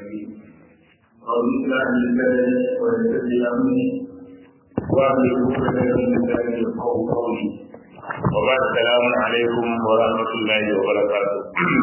رب اشرح لي صدري ويسر لي امري واهل عقدة من لساني يفقهوا قولي وبعد السلام عليكم ورحمة الله وبركاته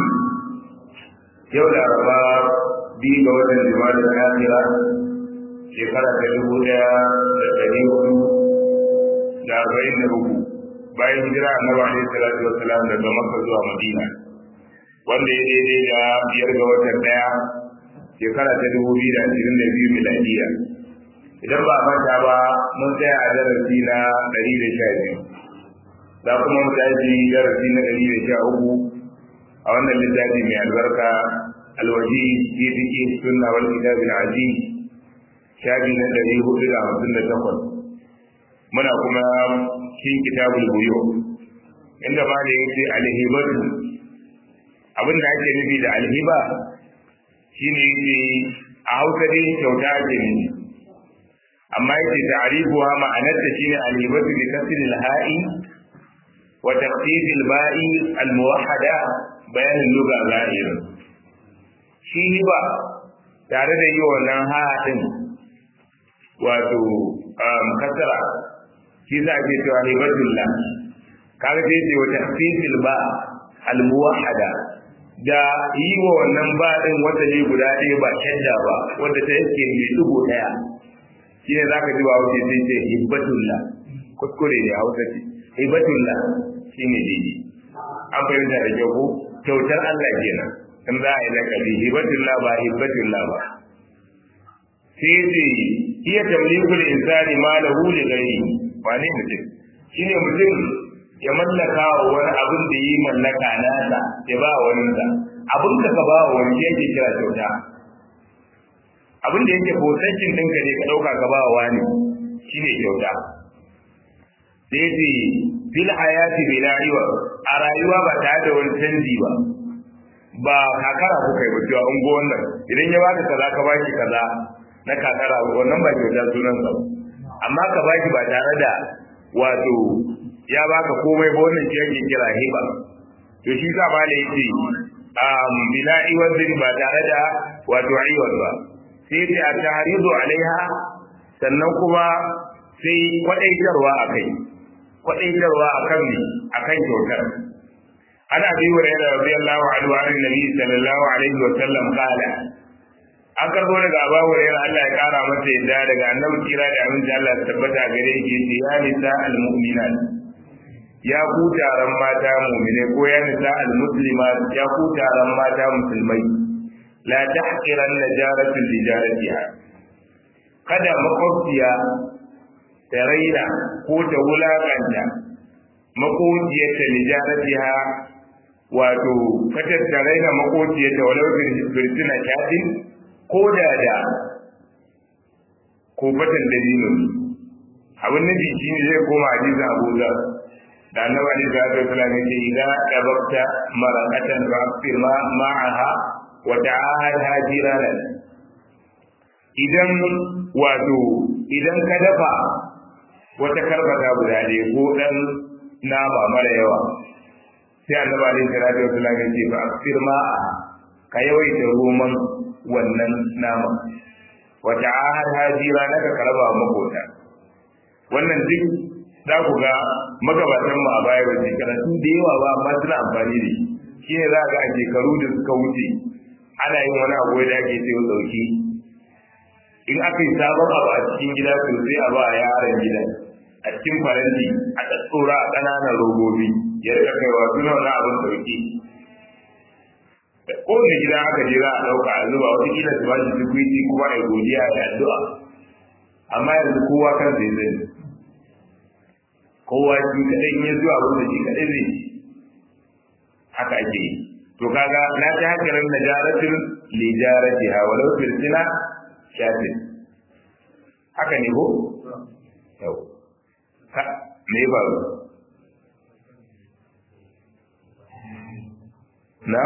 yau da araba biyu ga watan jima'a da akira shekara ta dubu daya da ɗari hudu da arba'in da uku bayan hijira annabi alaihi salatu wassalam daga makka zuwa madina wanda ya daidai da biyar ga watan daya shekara ta dubu biyu da ashirin da biyu miladiya idan ba a manta ba mun tsaya a darasi na ɗari da sha biyu za kuma mu tashi darasi na ɗari da sha uku a wannan littafi mai albarka alwaji fi fiqh sunna wal kitab al aziz shafi na ɗari hudu da hamsin da takwas muna kuma cikin kitabul buyu inda ma da yake alhibatu abin da ake nufi da alhiba shine yake a hausa dai kyauta ake nufi amma yake ta'rifuha ma'anarta shine alhibatu bi kasri al-ha'i wa taqdid al-ba'i al-muwahhada bayan lugha zahir shi hiba tare da yi wannan ha din wato kasara shi za a ke cewa hibatullah kaga sai ce wa taqdid ba al-muwahhada da yi wa wannan ba din wata ne guda ɗaya ba shadda ba wanda ta yake mai dubu ɗaya shi ne za ka ji ba wuce sai ce hibbatullah kuskure ne a wata ce hibbatullah shi ne daidai an fahimta da kyau ko kyautar Allah kenan in za a yi lakabi hibbatullah ba hibbatullah ba sai ce iya tamlikul insani ma lahu li ghairi wane mutum shine mutum ya mallaka wa wani abin da yi mallaka nasa ya ba wa wani sa abin da ka ba wa wani yake kira kyauta abin da yake possession ɗinka ne ka ɗauka ka ba wa wani shine kyauta sai ce fil hayati bila iwa a rayuwa ba tare da wani canji ba ba kakara kuka yi ba cewa ungo wannan idan ya baka kaza ka baki kaza na kakara wannan ba kyauta sunan sa amma ka baki ba tare da wato ya baka komai ba wannan shi yake kira hiba to shi sa ba da yake um bila iwadin ba tare da wato iwad ba sai ta tahridu alaiha sannan kuma sai kwadaitarwa akai kwadaitarwa akan ne akan kyautar ana bi wa radiyallahu anhu an nabi sallallahu alaihi wa sallam qala an karbo daga Abu Hurairah Allah ya kara masa yadda daga Annabi kira da aminci Allah ya tabbata gare shi yace ya nisa al-mu'minat ya ku taron mata mu'mine ko ya nisa al-muslimat ya ku taron mata musulmai la tahqiran najaratul lijaratiha kada makwabciya ta raina ko ta wulakanta makociyarta lijaratiha wato katar ta raina makociyarta walau firtina shafin ko da da kofatan dalilin abin nufi shi ne zai koma hadisin abu da da annabi ali da ta kula ne idza dabakta marakatan fa afir ma ma'aha wa ta'ahad hajiranan idan wato idan ka dafa wata karbata guda ne ko dan nama mara yawa sai annabi ali da ta kula ne ce fa afir ma ka yawaita roman wannan nama wata ahad hajira na ka karaba makota wannan duk za ku ga magabatan mu a baya ba shekara sun da yawa ba amma suna amfani da shi ne za ga a shekaru da suka wuce ana yin wani abu da ake sai dauki in aka yi sabon abu a cikin gida to sai a ba yaran gidan a cikin faranti a tsora a ƙananan robobi ya rika kaiwa suna wani abin dauki kowane gida aka je za a ɗauka a zuba wata kila su ba shi tukwiti kuma a godiya da addu'a amma yanzu kowa kan zai zai kowa shi kaɗai in ya zuwa wanda shi kaɗai zai haka ake yi to kaga na ta hakarar najaratin lijarati ha walau firsina shafin haka ne ko yau ka me ba na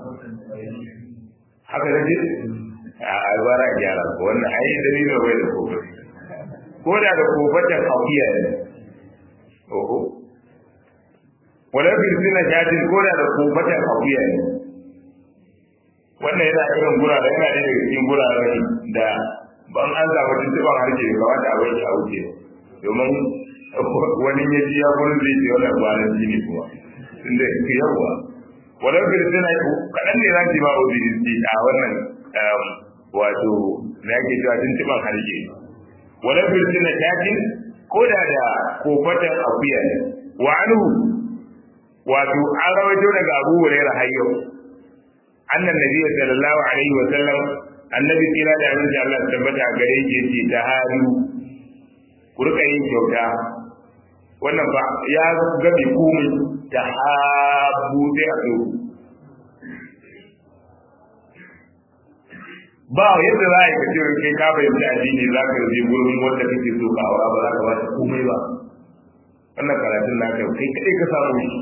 haka da ce a albara gyara ko wannan ai dalilin bai da kofa ko da da kofatan akuya ne oho wala firsina shafin ko da da kofatan akuya ne wannan yana irin gura da yana daga cikin guraren da ban an samu tuntuban harshe da kamata a bai a wuce domin wani ya ji ya gurin zai ce wannan kwanan shi ne kuma tunda ke yawa wannan firistina kaɗan ne za su yi ma obinisi a wannan wato na yake cewa tuntuban harshe wannan firistina shafin ko da da kofatan akuya ne wa anhu wato an rawaito daga abu hurairah har yau annan nabiyyu sallallahu alaihi wa sallam annabi kira da abin da Allah tabbata gare shi yace ta hadu ku rika yin kyauta wannan ba ya gabe komai ta habu sai a so ba yadda za a yi kace kai ka bayyana addini za ka je gurin wanda kake so ka aura ba za ka ba ta komai ba wannan karatun naka kai kadai ka samu shi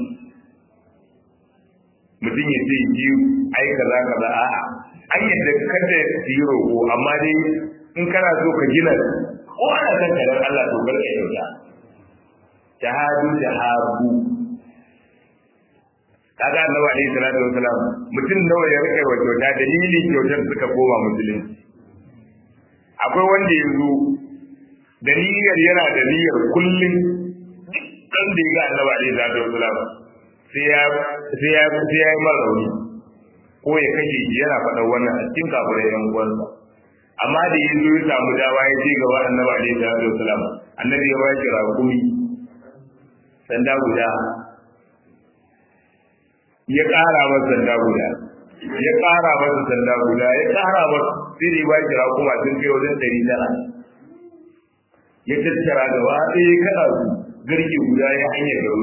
mutum ya ce yi ai kaza kaza a'a an yadda kada su yi roƙo amma dai in kana so ka gina ko ana son ka dan Allah to kar ka kyauta jahadu jahabu kaga annabi alaihi salatu wasalam mutum nawa ya rike wa kyauta dalilin kyautar suka koma musulunci akwai wanda ya zo da niyyar yana da niyyar kullum dan da ya ga annabi alaihi salatu wasalam sai ya sai ya sai ya yi mara rauni ko ya kashe shi yana faɗa wannan a cikin kafirai yan uwansa amma da ya zo ya samu dawa ya je gaba annabi alaihi salatu wasalam annabi ya ba shi rakumi sanda guda ya ƙara masa sanda guda ya ƙara masa sanda guda ya ƙara masa sai da ya ba shi rakuma sun kai wajen ɗari tara ya tattara gaba ɗaya ya kaɗa su garke guda ya hanyar garo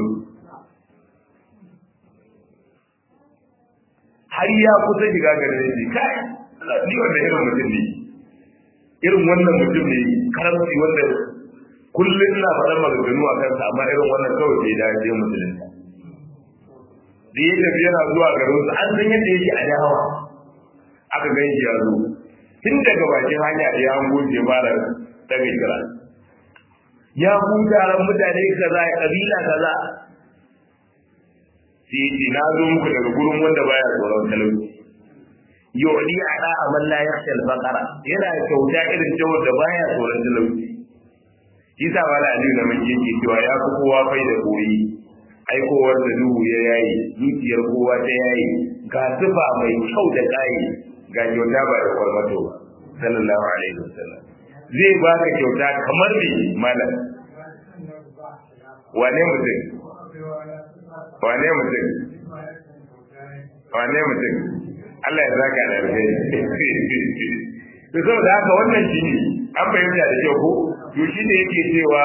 har ya kusa shiga garin ne kai ni wanda irin mutum ne irin wannan mutum ne karamci wanda kullum ina faɗan maganganu a kansa amma irin wannan kawai bai dace musulunta da ya tafi yana zuwa garin su an san yadda yake a dawa aka gan shi ya zo tun daga bakin hanya ya hango je fara daga kira ya huta ran mutane kaza ya kabila kaza sai ce na zo muku daga gurin wanda baya tsoron talauci yodi ala aman la yakhsha al-faqara yana kyauta irin ta wanda baya tsoron talauci Isa wala aliyu na mun yake cewa ya fi kowa fai da koyi aikowar da duhu ya yayi zuciyar kowa ta yayi ga tufa mai kyau da kayi ga kyauta ba da kwarmato ba sallallahu alaihi wasallam zai baka kyauta kamar ne malam wane mutum wane mutum wane mutum Allah ya zaka da alheri to saboda haka wannan shi ne an fahimta da kyau ko to shi ne yake cewa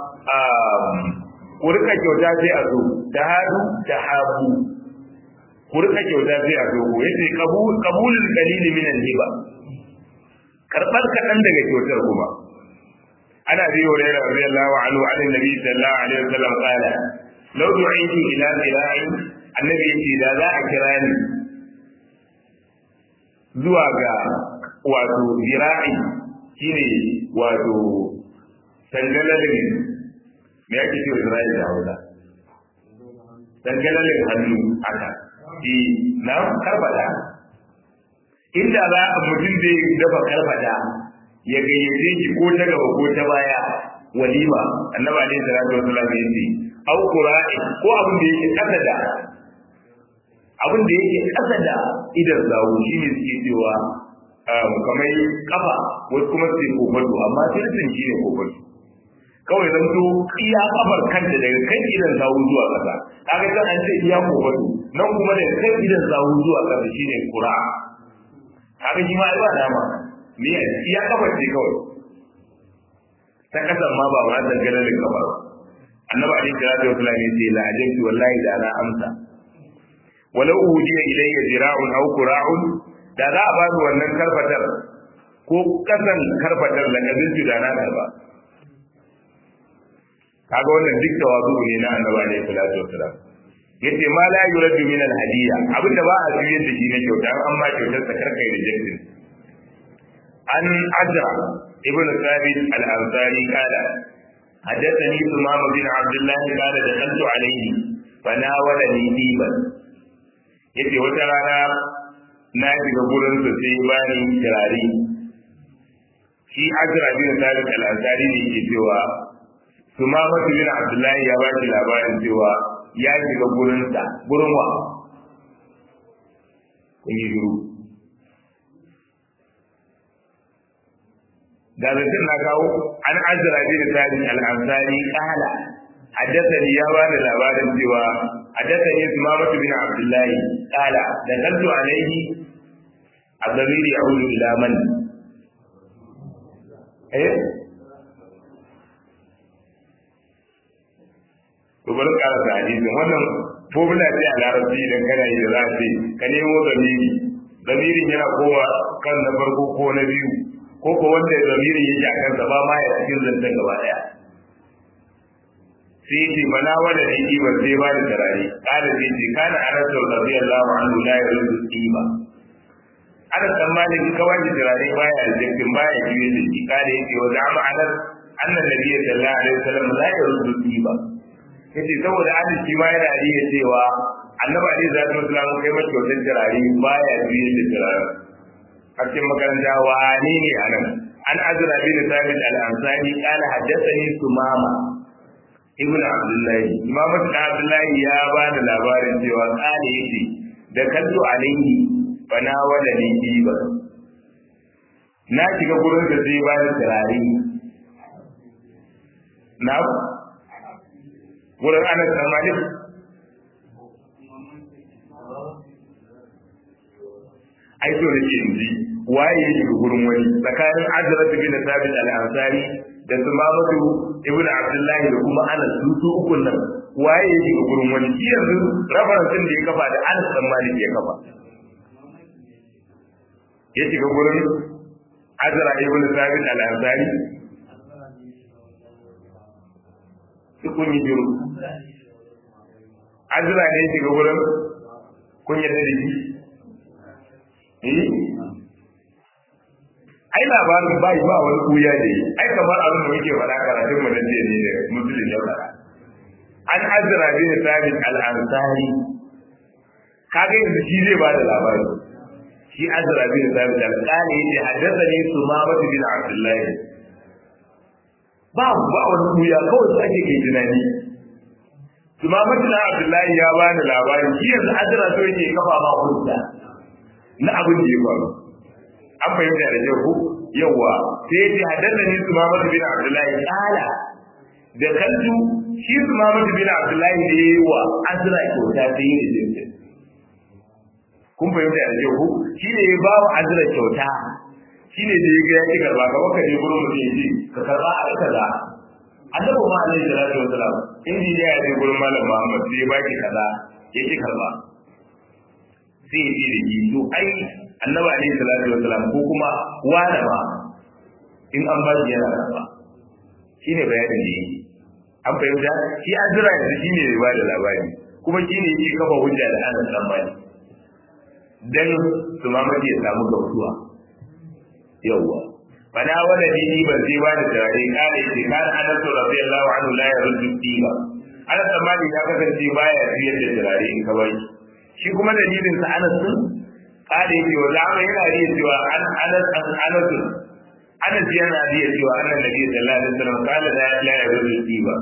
ku rika kyauta sai a zo da hadu da habu ku rika kyauta sai a zo ko yace qabulul qalil min al-hiba karbar kadan daga kyautar kuma ana bi hurairah radiyallahu anhu an nabi sallallahu alaihi wasallam qala law du'itu ila qira'in annabi yace da za a kira ni zuwa ga wato zira'i shine wato tangalalin me yake cewa zira'i da hausa tangalalin hannu haka shi na karbata inda za a mutum zai dafa karbata ya gayyace shi ko ta gaba ko ta baya walima annabi alaihi salatu wasallam ya ce au qura'i ko abin da yake kasa da abin da yake kasa da idan zawo shine suke cewa kamar kafa wasu kuma su kofato amma sirrin shi ne kofato kawai zan to iya kafar kanta daga kan idan zawo zuwa kasa kaga kan an ce iya kofato nan kuma daga kan idan zawo zuwa kasa shine qura kaga shi ma ai ba dama me iya kafar ce kawai ta kasan ma ba ma dangane da kafar annabi alaihi salatu wasallam ya ce la ajabtu wallahi da na amsa walau uhiya ilayya zira'un aw qura'un da za a ba ni wannan karfatar ko kasan karfatar da kabin da na karba kaga wannan duk tawazu ne na annabi alaihi salatu wasallam yace ma la yuradu min al hadiya abinda ba a juyar da shi na kyauta an amma kyautar sa karkai rejectin an ajra ibn thabit al ansari kala حدثني ثمام بن عبد الله قال دخلت عليه فناولني ديبا yace wata rana na shiga gurin su sai bani kirari shi azra bin tariq al-ansari ne yake cewa sumama bin abdullahi ya ba shi labarin cewa ya shiga gurinsa gurin wa kun yi shiru da zancen na kawo an azra bin tariq al-ansari kala حدثني يا وانا labarin cewa حدثني سمامة بن عبد الله قال دخلت عليه الضمير يعود إلى من؟ إيه؟ to bari ƙara da hadisi wannan formula ce a larabci idan kana yi da za ce ka nemo zamiri zamirin yana kowa kan na farko ko na biyu ko ko wanda zamirin yake a kansa ba ma ya cikin zancen gaba daya sai ce mana wanda ne kiba sai ba da tarare kada sai ce kana anas radiyallahu anhu la yuridu qiba ana tsammanin ka wani tarare baya jikin baya jiye da shi kada yake wa zama anas annan nabiyyi sallallahu alaihi wasallam la yuridu qiba yace saboda anas shi ma yana riya cewa annabi alaihi salatu wasallam kai mace wannan tarare baya jiye da tarare a cikin makaranta wa ne ne anan an azra bin sabit al-ansari qala haddathani sumama ibn abdullahi imam abdullahi ya ba da labarin cewa kale yake da kallo alaihi bana wala ni ba na shiga gurin da zai ba da turare na gurin anas da malik ai so nake inji waye ya shiga gurin wani tsakanin azrat bin sabit al-ansari da su mamadu ibn abdullahi da kuma anas su su ukun nan waye ya shiga gurin wani shi yanzu referensin da ya kafa da anas dan malik ya kafa ya shiga gurin azra ibn sabit al-ansari su kun yi jiro azra ne ya shiga gurin kun yadda da shi ai labarin bai ba wani kuya ne ai kamar abin da muke faɗa karatun mu nan ne da musulun ya faɗa an azra bin sabit al-ansari kaga yanzu shi zai ba da labari shi azra bin sabit al-ansari yace haddathani sumama bin abdullahi ba ba wani kuya kawai su ake ke tunani sumama bin abdullahi ya ba da labari shi yanzu azra so yake kafa ma hujja na abin da ya faru an fahimta da kyau yawa sai ya ce haddasa ni su mamadu bin abdullahi kala da kantu shi su mamadu bin abdullahi da ya yi wa azra kyauta sai yi da jinsin kun fahimta da kyau shi ne ya ba wa azra kyauta shi ne da ya ga ya ki karba ka baka je gurin mutum ya ce ka karba a kaza annabi ma alaihi salatu wasalam injiniya ya je gurin malam muhammad sai ya baki kaza ya ki karba sai ya ce da shi to ai annabi alaihi salatu wasalam ko kuma wani ma in an ba shi yana karba shine bayanin da yake an fahimta shi azra yanzu shine ya ba da labari kuma shine yake kafa hujja da ana san bani dan su ma mace ya samu gamsuwa yawwa fana wala dini ban sai ba da tare kare ce kan anas radiyallahu anhu la yaruddu tiba anas mali ya kasance baya siyar da turare in ka bari shi kuma dalilin sa anas din kare yake wa zama yana riya cewa an anas an anas anas yana riya cewa annan nabi sallallahu alaihi wasallam kala la la yaruddu tiba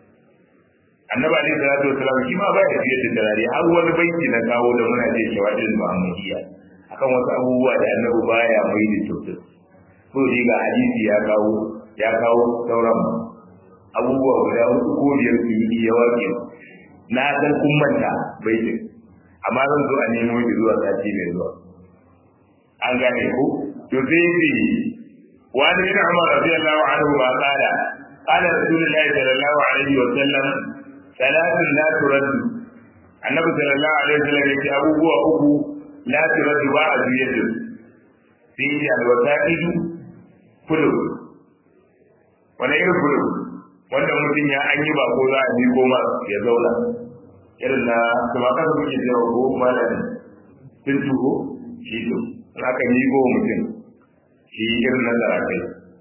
annabi alaihi salatu wasallam shi ma baya siyar da turare har wani banki na kawo da muna ce shawadin muhammadiyya akan wasu abubuwa da annabi baya mai da kyautar so dai ga hadisi ya kawo ya kawo sauran abubuwa guda hudu ko biyar su yi ya warke na san kun manta baitin amma zan zo a nemo shi zuwa sati mai zuwa an gane ko to sai yi wani bin Umar radiyallahu anhu ma qala qala rasulullahi sallallahu alaihi wa sallam salatun la turaddu annabi sallallahu alaihi wa sallam yake abubuwa uku la turaddu ba a juyar da su sai alwasa'idu kudu wani irin kudu wanda mutum ya an yi ba ko za a bi goma ya zauna irin na kuma kasa muke cewa ko malami sun tuho shi to aka yi go mutum shi irin na zarakai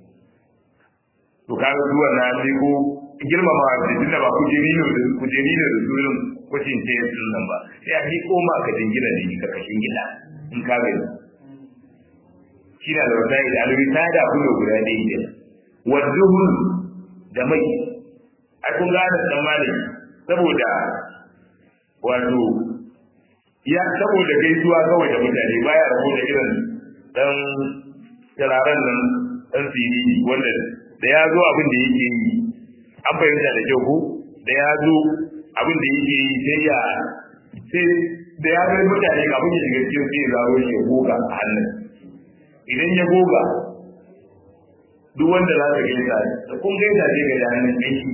to kaga zuwa na ko girmama a cikin da ba kujeri ne da kujeri ne da surin kucin ce sun nan ba sai a yi koma ka jingina ne ka kashin gida in ka gani shi na da wasai da alwita da kuma guda ɗaya ne wadduhun da mai ai kun gane dan malami saboda wato ya saboda gaisuwa kawai da mutane baya rabo da irin dan tararen nan dan siriri wanda da ya zo abin da yake yi an fahimta da kyau ko da ya zo abin da yake yi sai ya sai da ya ga mutane kafin ya shiga cikin sai ya zaro shi ya goga a hannun idan ya goga duk wanda za ka gaisa da kun gaisa zai ga hannun aiki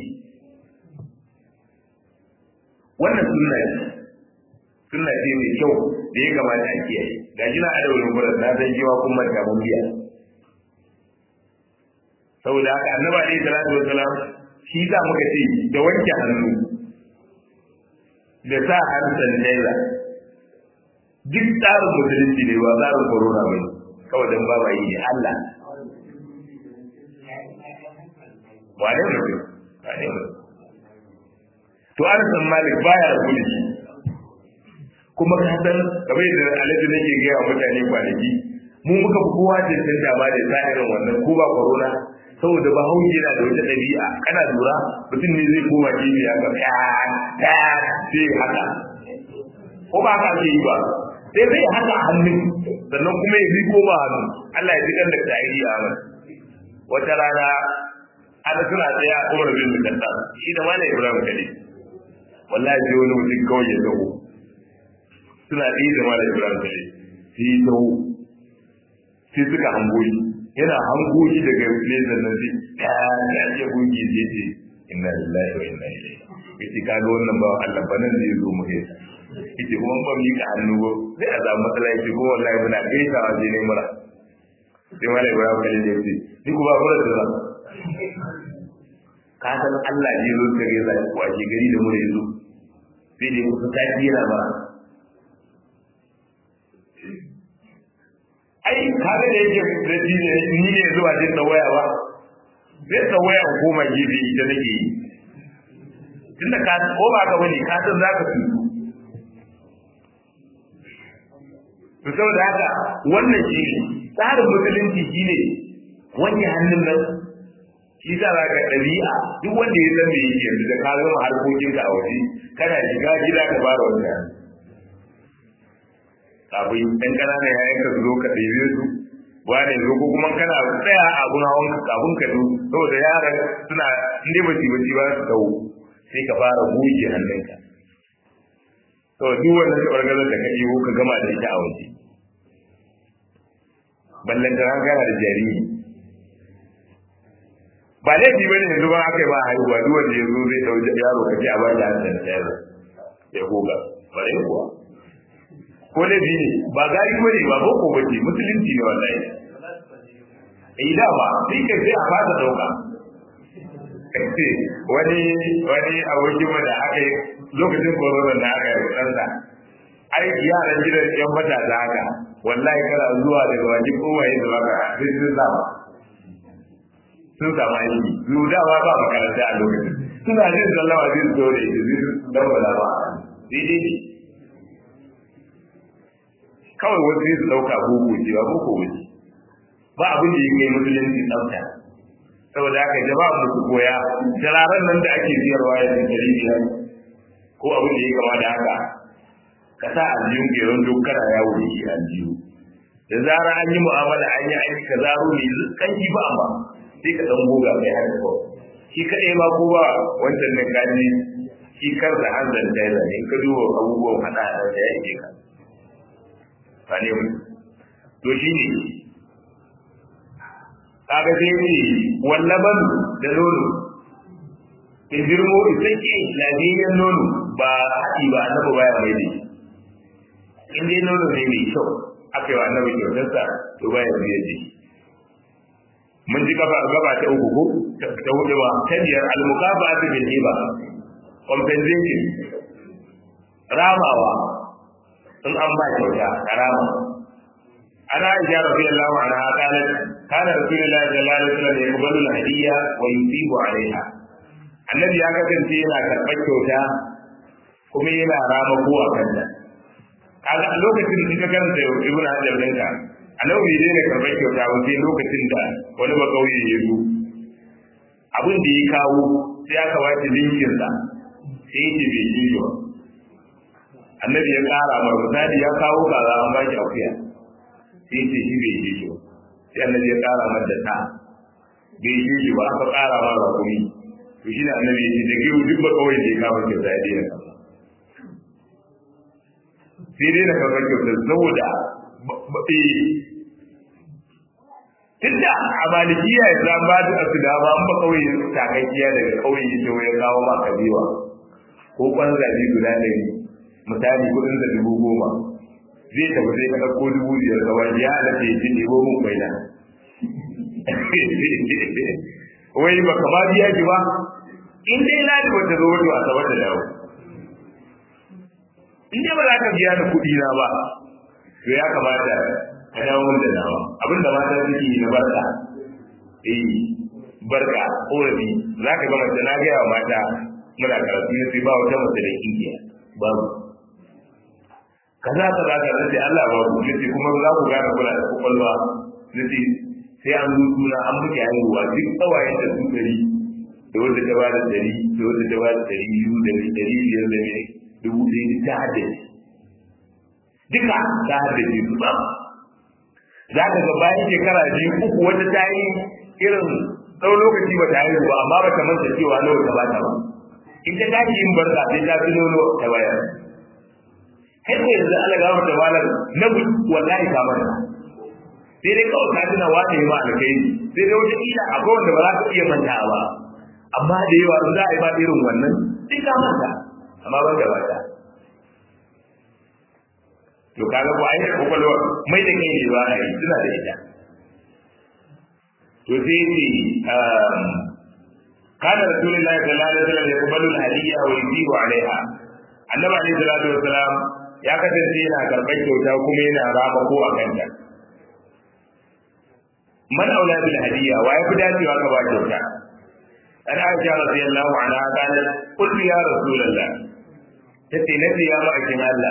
wannan sunna ce sunna ce mai kyau da ya kamata a kiyaye ga shi na adawar gurin na san cewa kun manta mun biya saboda haka annabi alaihi salatu wassalam shi za muka ce da wanke hannu da sa hannu sanitizer duk tsarin musulunci ne ba tsarin corona ba kawai don ba ba yi ne Allah wane mutum wane mutum to an san malik baya rabu da shi kuma ka san kamar da alaji nake gaya wa mutane kwanaki mu muka fi kowa da san dama da sa irin wannan ko ba corona saboda ba hauki yana da wata ɗabi'a kana lura mutum ne zai koma gefe ya ga ya ya sai haka ko ba haka ake yi ba sai zai haka a hannun sannan kuma ya riko ba hannu Allah ya ji kan da ta'iri a nan wata rana ana suna tsaye a umar bin mukaddas shi da malam ibrahim kade wallahi sai wani mutum kawai ya dawo suna tsaye da malam ibrahim kade sai ya dawo sai suka hango shi yana hango shi daga nesa nan sai ya ya ce gungi zai ce inna lillahi wa inna ilaihi yace ka ga wannan ba Allah ba nan zai zo mu kai yace kuma ban mika hannu ba sai a samu matsala yace kuma wallahi muna gaisawa je ne mura sai malam ibrahim kade ya ce ni kuma ba da ka san Allah ne zo ka gaisa shi ko ake gari da mure zo sai dai kusa ta yana ba ai kaga da yake rabi ne ni ne zuwa jin da waya ba sai da waya koma gefe ita nake yi tunda ka ko ba ka bane ka san zaka fi to saboda haka wannan shi tsarin musulunci shine wani hannun nan shi sa za ka ɗabi'a duk wanda ya san me yake yanzu da ka zama harkokinka a waje kana shiga gida ka fara wanda kafin ɗan ƙananan yayan ka zo ka ɗebe su wane zo ko kuma kana tsaya a abun hawan ka kafin ka zo saboda yaran suna inda ba ci baci ba su dawo sai ka fara goge hannunka to duk wannan tabargazar da ka ɗebo ka gama da ita a waje ballan da kana da jariri ba laifi ba ne yanzu ba aka yi ba haihuwa duk wanda ya zo zai ɗau yaro ka ce a ba da hannun da yaro ya goga bare kuwa ko laifi ne ba gari ba ne ba boko ba ce musulunci ne wallahi eh da ba sai ka sai a fata dauka wani wani abokin da aka yi lokacin corona da aka yi ɗansa ai yaran gidan yan matasa haka wallahi kana zuwa daga wajen kowaye da baka sai sun sama sun samu aiki su dama ba makaranta a lokacin suna jin sallama zai zo da ita zai dan wala ba daidai ne kawai wasu zai su dauka boko ce ba boko wuce ba abin da yake musulunci tsafta saboda haka jama'a mu su koya turaren nan da ake siyarwa ya ce dari biyar ko abin da ya kama da haka ka sa aljihun ke yanzu kana yawo da shi aljihu da zara an yi mu'amala an yi aiki ka zaro ne kan ki ba amma sai ka dan goga mai har ko shi kadai ma ko ba wancan nan kaji shi kar da hanzar da yana ne ka duba abubuwan hada da ya yi ka sane mu to shi ne kaga sai ne wallaban da nono in girmo ita ke lafiyayyen nono ba haɗi ba annabi baya mai ne in dai nono ne mai kyau aka yi wa annabi kyautarsa to baya biye da shi mun ji gaba gaba ta uku ko ta hudu ba ta biyar al-muqaba bil hiba compensation ramawa in an ba kyauta karama ana aisha radiyallahu anha qalat kana rasulullahi sallallahu alaihi wasallam yaqbalu al-hadiyya wa yusibu alaiha annabi ya kasance yana karɓar kyauta kuma yana rama kowa kanta kaga a lokacin da ka karanta ibnu hajar ɗinka annabi bai daina karɓar kyauta ba sai lokacin da wani ba kauye ya zo abin da ya kawo sai aka ba shi linkin sa sai ya ce bai ji ba annabi ya ƙara mar misali ya kawo kaza an ba shi akuya sai ya ce shi bai ji ba sai annabi ya ƙara mar da ta bai ji shi ba aka ƙara mar rakumi to shi ne annabi ya ce da giru duk ba kawai da ya kawo kyauta ya daina karɓa sai dai na karɓar kyauta saboda tunda a malikiya ya za ba da su da ba ba kawai takakkiya daga kawai ya ce ya kawo ma kabewa ko kwanzabi guda ɗari misali kudin da dubu goma zai tafi sai ka ɗauko dubu biyar ga wani ya halatta ya ce ɗebo mun bai nan wai ba ka ba biya ki ba in dai na da wata zo wata wasa wata dawo in dai ba za ka biya da kuɗi na ba to ya kamata ka dawo mun da nawa abin da mata suke yi na barka eh barka korafi za ka ga mace na gaya wa mata muna karatu ne sai ba wata mace da kinkiya babu kaza kaza kaza sai Allah babu nace kuma za ku gane kula da kokolwa nace sai an zo suna an muke haihuwa duk tsawayen da su dari da wanda ta bada dari da wanda ta bada dari biyu da dari biyar da mai dubu ɗaya ta haddace duka ta haddace su ba za ka ga bayan shekara biyu uku wata ta yi irin tsawon lokaci ba ta haihu ba amma ba ta manta cewa nawa ta bata ba in ta tashi yin barka sai ta fi nono ta bayar kai ko yanzu Allah ga mata malar na wallahi ka manta sai dai kawai ka tuna wani ma alkhairi sai dai wata kila akwai wanda ba za ka iya manta ba amma da yawa in za a yi ba irin wannan sai ka manta amma ban da bata to kaga ko ai kokolwa mai da kai ne ba ai suna da ita to sai ce kana rasulullahi sallallahu alaihi wasallam yaqbalu al-hadiyya wa yuzibu alaiha annabi alaihi salatu wasalam ya kasance yana karɓar kyauta kuma yana raba ko a kanta man aula bil hadiyya wa ya fi dacewa ka ba kyauta an aisha radiyallahu anha kana qultu ya rasulullah tace nace ya ma'aikin Allah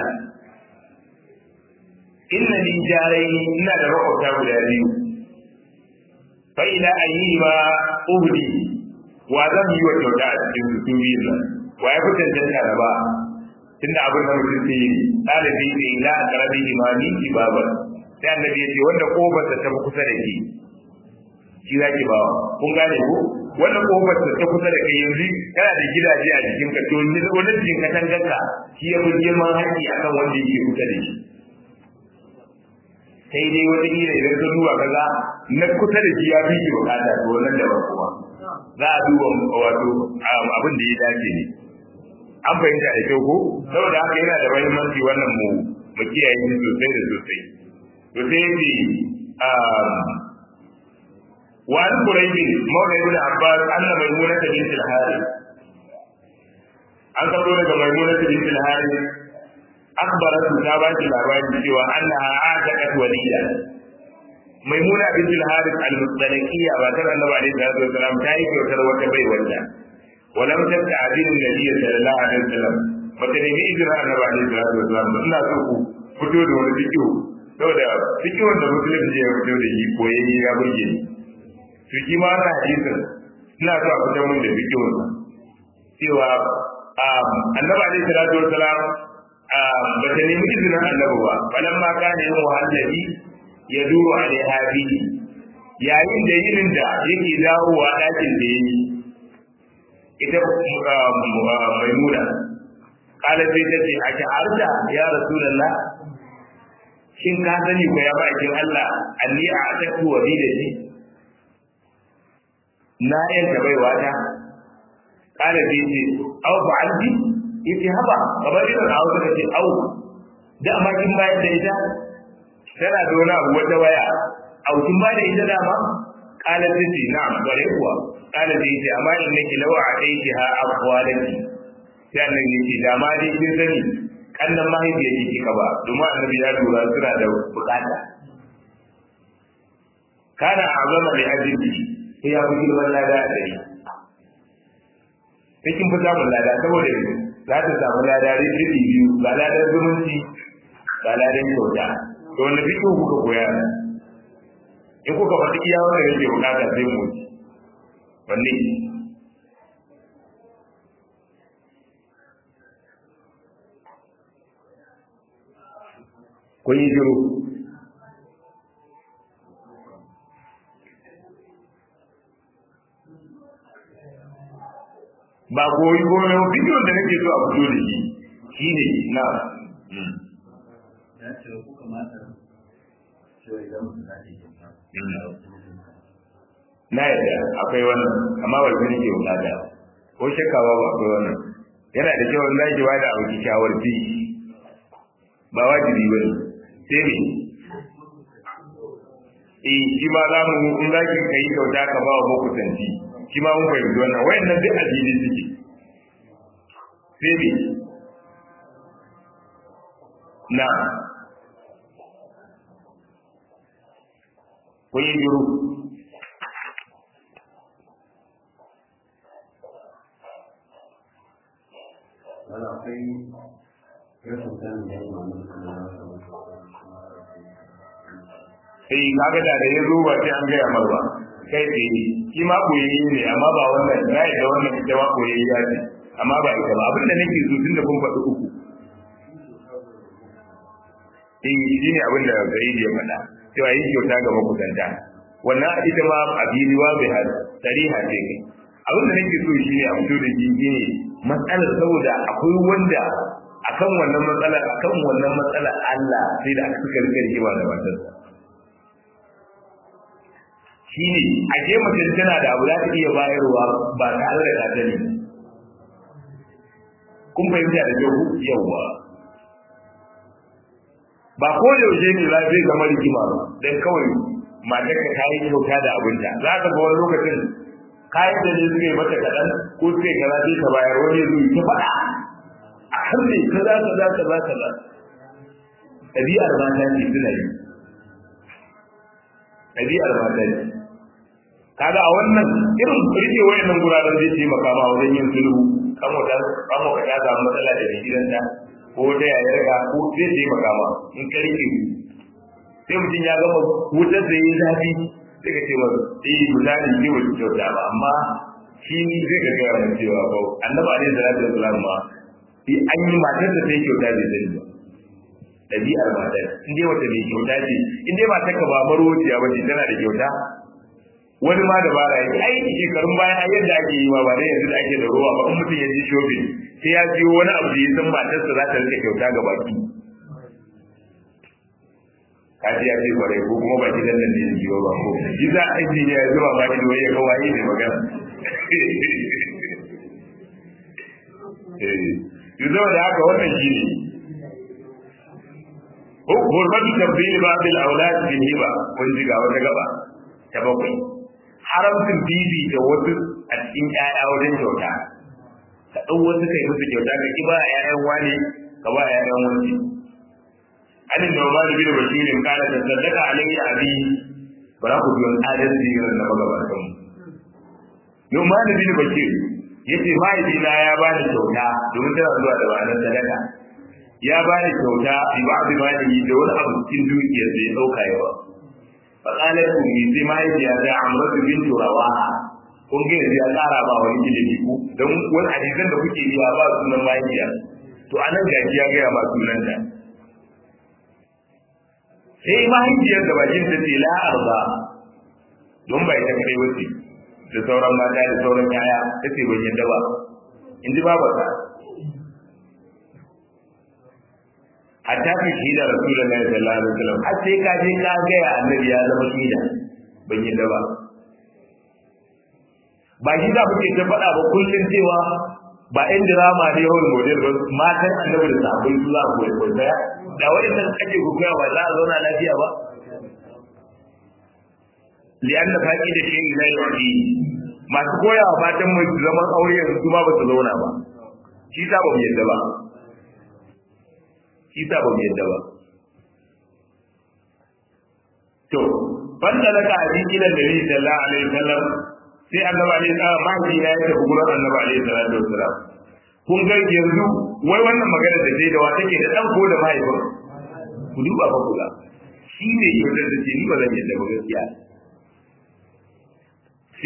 inna li jaraini ina da makwabta guda biyu fa ila ayi ma uhdi wa zan yi wa kyauta a cikin su biyun nan wa ya fi cancanta da ba tunda abin da mutum ke yi ɗalibi ne ila karabi imani ibabar sai annabi ya ce wanda kofarsa ta fi kusa da ke shi za ki bawa kun gane ko wanda kofarsa ta kusa da kai yanzu kana da gidaje a jikin ka to wani jikin katangarka shi ya fi girman haƙƙi akan wanda yake kusa da shi sai dai wata kila idan ka duba kaza na kusa da shi ya fi ki bukata to wannan da ba kuma za a duba wato abin da ya dace ne an fahimta da kyau ko saboda haka yana da muhimmanci wannan mu mu kiyaye shi sosai da sosai to sai yace wa an quraibi mawla ibn abbas anna maimuna bint al-harith an kawo daga maimuna bint al-harith akhbaratu ta ba shi labarin cewa annaha ataqat walida maimuna bint al-harith al-mustaliqiyya ba ta annabi alaihi salatu wasalam ta yi kyautar wata bai wanda ولم تستعذن النبي صلى الله عليه وسلم bata nemi izinin annabi alaihi salatu wasalam ba ina so ku fito da wani fikihu saboda fikihun da musulunci ya fito da shi koyayye ya burge ni to shi ma wannan hadisin ina so a fitar mun da fikihun cewa annabi alaihi salatu wasalam bata nemi izinin annabi ba falan ma kana yin wahallabi ya duro alaiha bihi yayin da yinin da yake dawowa ɗakin da ya yi ita maimuna kala sai ta ce a sha'arta ya rasulallah shin ka sani ko ya bakin Allah alli a atatu wa da shi na yanka baiwa ta kala sai ce au fa'alti yace haba kamar irin a wata ce au da amma kin bayar da ita tana da wani abu wata waya au kin bayar da ita dama kala sai ce na'am bare kuwa kala da yace amma in nake lawa a aiki ha aqwalaki sai annabi yace da ma dai kin sani kannan mahaifiyar ki kika ba domin annabi ya lura suna da bukata kana azama li ajli sai ya fi girman lada a dari sai kin fi samun lada saboda za ta samu lada riɗi biyu ga ladan zumunci ga ladan kyauta to wanda fiƙo kuka koya in kuka faɗi iya wanda yake bukata sai mu wuce wanne kun yi shiru ba koyi ko ne bidiyon da nake so a fito da shi shine na ya ce ku kamata cewa idan mutum za ta yi kyauta na yadda akwai wannan amma ba shi nake bukata ko shakkawa ba akwai wannan yana da kyau Allah ya bada abu kyakkyawar fi ba wajibi ba ne sai ne eh shi ma za mu in za ki kai kyauta ka ba wa makusanci shi ma mun fahimci wannan wayannan duk addini suke sai ne na kun yi juru wani akwai rashin sanin ya yi mamu kuma na sai kaga da da ya zo ba sai an gaya mar ba kai tsaye shi ma koyayye ne amma ba wannan na yi da wannan ita ma koyayye ya ce amma ba ita ba abinda nake so tun da kun faɗi uku in shi ne abinda gari ya faɗa cewa yin kyauta ga makusanta wannan ita ma a biliwa bai har tariha ce kai abinda nake so shi ne a fito da shi ne matsalar saboda akwai wanda akan wannan matsalar akan wannan matsalar Allah sai da aka suka rike rigima da matarsa shine a je mutum tana da abu za ta iya bayarwa ba tare da ta sani kun fahimta da kyau yawa ba ko da yaushe ne za zai zama rigima ba dan kawai matar ka tayi kyauta da abinta za ka ga wani lokacin kayan da ne suka yi mata kaɗan ko suka yi kaza sai ka bayar wani zai ta faɗa a kan ne kaza kaza kaza kaza ɗabi'ar mata ce suna yi ɗabi'ar mata ce kaga a wannan irin rike wayannan guraren zai taimaka ma wajen yin sulhu kan wata kan wata ta samu matsala da mai gidanta ko ta yayar ka ko zai taimaka ma in ka rike sai mutum ya gama wutar da yi zafi sai ka ce masa eh misali ke wata kyauta ba amma shi zai ga gaya mai cewa ba annabi alaihi salatu wasalam ma an yi matar da sai kyauta bai sani ba ɗabi'ar matar in dai wata mai kyauta ce in dai matar ka ba marociya ba ce tana da kyauta wani ma da bara yake ai shekarun bayan ai yadda ake yi ma ba dai yanzu da ake da ruwa ba in mutum ya ji shopping sai ya siyo wani abu da ya san matarsa za ta rike kyauta ga baki kaji ya ce kwarai ko kuma baki dan nan ne ya jiyo ba ko shi za a ji ya zuba ba ido ya ga waye ne magana eh yanzu da haka wannan shi ne Hurmatu tabbili ba bil aulad bil hiba kun ji ga wata gaba ta bakwai haramcin bibi da wasu a cikin ƴaƴa wajen kyauta ka ɗau wasu kai musu kyauta ka ki ba ƴaƴan wani ka ba ƴaƴan wani an da ma da bin bashirin kana da sadaka alayya abi bara ku biyan adalci irin na magabatan mu Numan da bin Bashir yace mahaifina ya bani kyauta domin tana zuwa da ma'anar sadaka ya bani kyauta bi ba'd mali da wani abu cikin dukiyar da ya dauka yawa فقالت لي sai mahaifiya ta amratu bintu rawaha kun ga yanzu ya tsara ba wani ilimi ku don wani hadisan da kuke biya ba sunan mahaifiya to anan gaji ya gaya ma sunan ta sai mahaifiyar da bakin ta ce la arba don bai ta kai wuce da sauran mata da sauran yaya ta ce ban yadda ba in ji babata hatta fi shida rasulullahi sallallahu alaihi wasallam har sai ka je ka ga ya annabi ya zama shida ban yi ba ba shi za kuke ta faɗa ba kullum cewa ba ɗan dirama ne yawon model ba matan annabi da sabon su za ku koyi daya da waɗannan ake gugaya ba za a zauna lafiya ba li'an da faƙi da shi ila yi masu koyawa fatan mai zaman aure yanzu su ma ba su zauna ba shi ta ba mu yadda ba shi sa ba mu yadda ba to banda daga hadisi da Nabi sallallahu alaihi wasallam sai annabi alaihi salam mahaifi na ya tafi gurin annabi alaihi salatu wasallam kun ga yanzu wai wannan magana da dai da wa take da dan ko da mahaifin ku duba fa kula shi ne yau da ce ni ba zan yadda ba gaskiya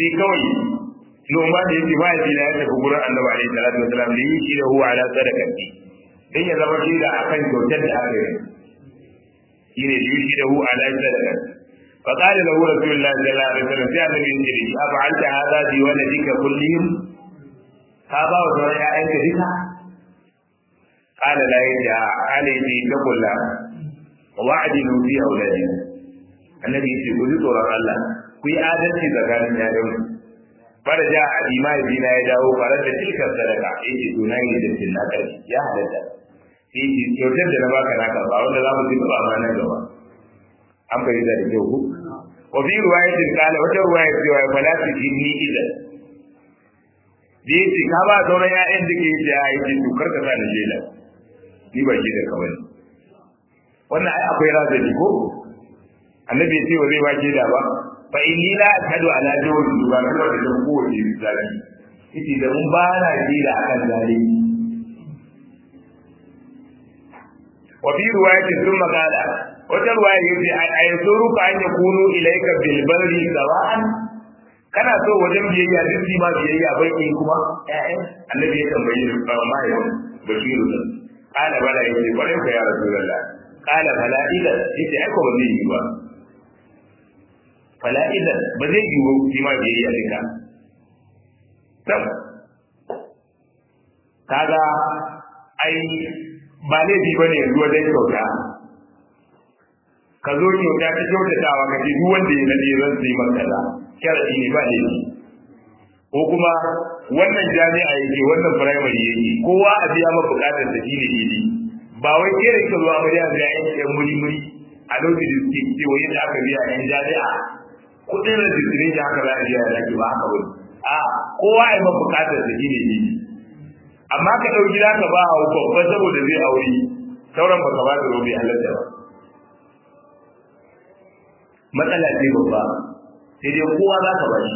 sai kawai Nu'man da yake mahaifi na ya tafi gurin Annabi alaihi salatu wasalam da yi shi da huwa ala sadaqati dan ya zama shi da akan kyautar da aka yi shine da yi shi da huwa ala sadaqati fa qala lahu rasulullahi sallallahu alaihi wasallam sai Annabi ya ce shi afa'alta hadha bi waladika kullihim ka ba wa sauran ƴaƴanka duka qala la yaja qala yaji taqulla wa'dilu fi auladina annabi ya ce ku ji tsoron Allah ku yi adalci tsakanin ƴaƴanku fara ja a imani bina ya dawo farar da tilkar sadaka yake to na yi da na ƙarfi ya halatta sai ce kyautar da na baka naka ba wanda za mu zuba ba nan gaba an fahimta da kyau ku wa fi ruwayatin kala wata ruwaya cewa ya fala su jinni idan da ya ce ka ba sauran ya'yan da ke yi da ya ce to karka sa ni jela ni ba shi da kawai wannan ai akwai razali ko annabi ya ce wa zai ba ke da ba fa inni la ashhadu ala jawri ba na da dan kowace zalimi yace da mun ba na ji da akan zalimi wa fi riwayatin thumma qala wata riwaya yace ayasuru ka an yakunu ilayka bil barri sawa'an kana so wajen biyayya duk ma biyayya bai in kuma ƴaƴan annabi ya tambaye ni ba ma yau bashiru da qala bala yace bare ka ya rasulullah qala bala idan yace ai ko ba zai yi ba fala idan ba zai yi wa shi ma biyayya duka tam kaga ai ba laifi bane yanzu wajen kyauta ka zo kyauta ta kyautatawa ka ce duk wanda ya nade zan sai maka kaza sharadi ne ba laifi ko kuma wannan jami'a yake wannan primary yake kowa a biya maka bukatar da shi ne daidai ba wai ke da ke zuwa amarya ga yan muri muri a lokacin da suke cewa yadda aka biya yan jami'a kudin registration haka za a biya da ba haka wani a kowa ya ma bukatar da shi ne amma ka ɗauki za ka ba wa babba saboda zai aure sauran ba ka ba da robe halatta ba matsala ce babba sai dai kowa za ka ba shi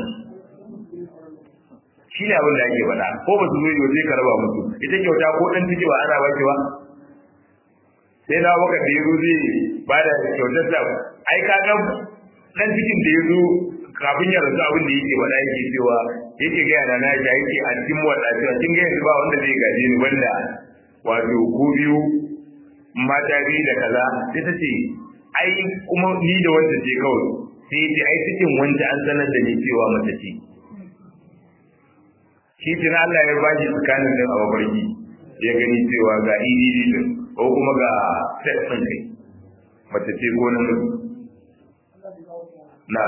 shi ne abin da ake faɗa ko ba su zo yi sai ka raba musu ita kyauta ko ɗan ciki ba ana ba ki ba sai na baka da yazo zai ba da kyautar sa ai ka ga dan cikin da yazo kafin ya rasu abin da yake faɗa yake cewa yake ga yana na ya yake a cikin wanda cewa kin ga yanzu ba wanda zai gaje ni banda wato ku biyu mata biyu da kaza sai ta ce ai kuma ni da wanda ce kawai sai ya ce ai cikin wanda an sanar da ni cewa mace ce shi tuna Allah ya ba shi tsakanin din a mafarki ya gani cewa ga EDD din ko kuma ga set ɗin kai mace ce ko namiji na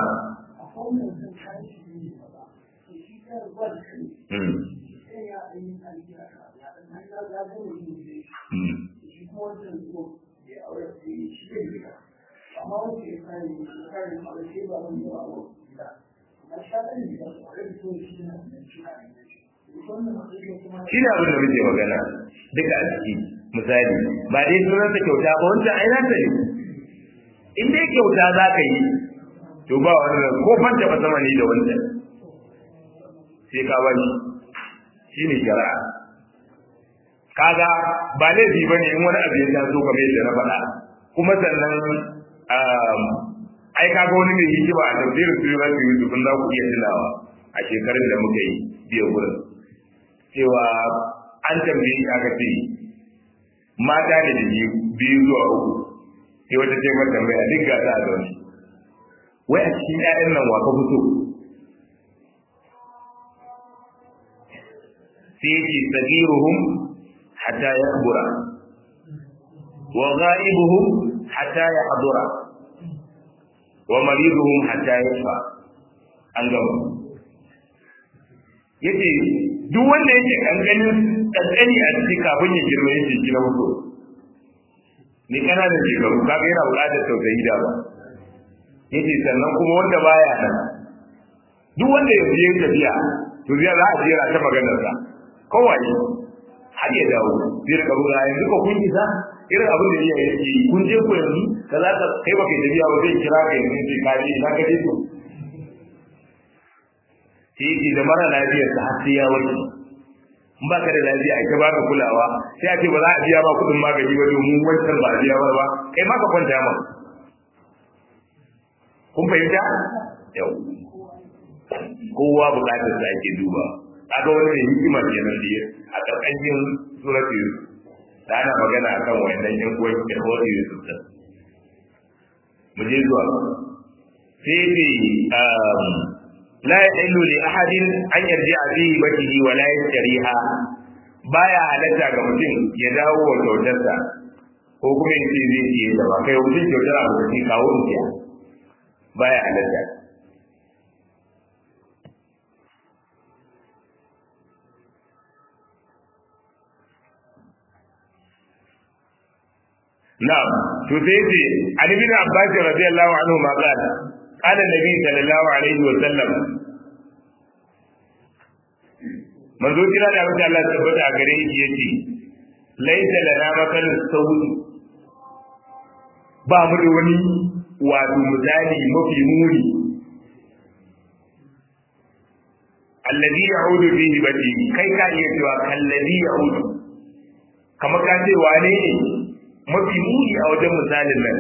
shi ne abin da muke magana duka a ciki misali ba dai sunan ta kyauta ba wancan ai na ne in dai kyauta za ka yi to ba wannan ko fanta ba sama ne da wancan sai ka bani shi ne shari'a kaga ba laifi ba ne in wani abu ya taso kamar yadda na faɗa kuma sannan ai kaga wani mai hikima a tafsirin sunan Yusuf za ku iya tunawa a shekarun da muka yi biya gurin cewa an tambaye shi aka ce mata ne da biyu zuwa uku sai wata ce mata tambaya duk ga ta da wani wai a cikin ƴaƴan nan wa ka fito sai yake sagiruhum hatta yakbura wa ghaibuhum hatta yahdura wa mariduhum hatta yashfa an gama yace duk wanda yake kankanin kankani a cikin kafin ya girma yake gina mutu ni kana da shekaru kaga yana buƙatar tausayi da ba yace sannan kuma wanda baya nan duk wanda ya je tafiya to zai za a jera ta maganar sa kawai har ya dawo zai rika ruwa yanzu ko kun isa irin abin da iyaye yake yi kun je ku yanzu ka za ka kai baka yi tafiya ba zai kira ka yanzu sai ka je ina ka je to sai yake da mara lafiyar sa har sai ya warke in ba ka da lafiya a ba ka kulawa sai a ce ba za a biya ba kuɗin magani ba domin wancan ba a biya ba ba kai ma ka kwanta ma kun fahimta yau kowa bukatar sa ake duba kaga wani ne hikima kenan da a karkashin suratul yusuf da ana magana akan wayannan yan uwan ikhwati yusuf din mu je zuwa sai ne la yahillu li ahadin an yarji'a bihi batihi wa la yashtariha baya halatta ga mutum ya dawo wa kyautarsa ko kuma ya ce zai ciye ta ba kai mutum kyautar abu da kawo in baya halatta نعم تسيتي عن ابن عباس رضي الله عنهما قال قال النبي صلى الله عليه وسلم manzo kira da abin Allah tabbata a gare shi yace laisa lana makalin sauri ba mu da wani wato misali mafi muni alladhi ya'udu bihi bati kai ka iya cewa kalladhi ya'udu kamar ka ce wane ne mafi muni a wajen misalin nan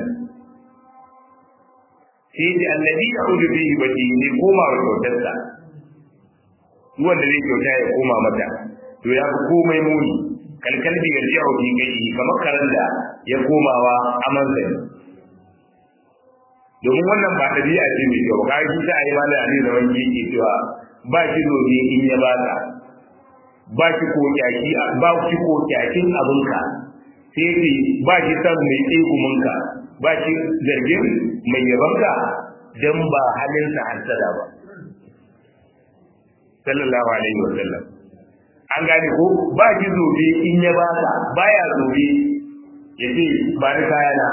sai da annabi ya hudu bihi baki ne koma wa kyautarsa wanda zai kyauta ya koma mata to ya fi komai muni kalkalbi ya jiya fi kai kamar karen da ya komawa amansa ne domin wannan ba ɗabi'a ce mai kyau ka shi ta yi malam ali zaman yake cewa ba shi domin in ya baka ba shi ko kyaki ba shi ko kyakin abinka sai ce ba shi san mai tsekuminka ba shi zargin mai yabanka don ba halinsa hasada ba sallallahu alaihi wa sallam an gane ko ba shi zobe in ya baka baya zobe ya ce ba ni kayana